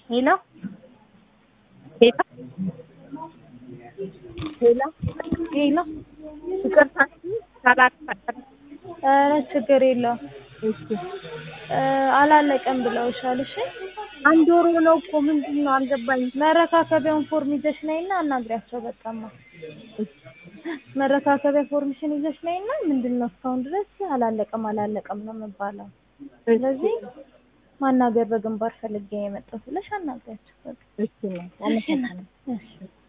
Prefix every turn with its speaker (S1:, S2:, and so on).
S1: ሄሎ ሄሎ ሄሎ
S2: ሄሎ
S1: ይቅርታ ካላስፈቀድ
S2: ኧረ ችግር የለውም
S1: እሺ
S2: እ አላለቀም ብለውሻል። እሺ
S1: አንድ ወር ሆነው እኮ ምንድን ነው አልገባኝም።
S2: መረካከቢያውን ፎርም ይዘሽ ነይና አናግሪያቸው። በቃማ መረካከቢያ ፎርምሽን ይዘሽ ነይና ምንድን ነው እስካሁን ድረስ አላለቀም አላለቀም ነው የምባለው። ስለዚህ ማናገር በግንባር ፈልጌ የመጣሁት ብለሽ አናግሪያቸው። በቃ
S1: እሺ ነው አመሰግናለሁ።
S2: እሺ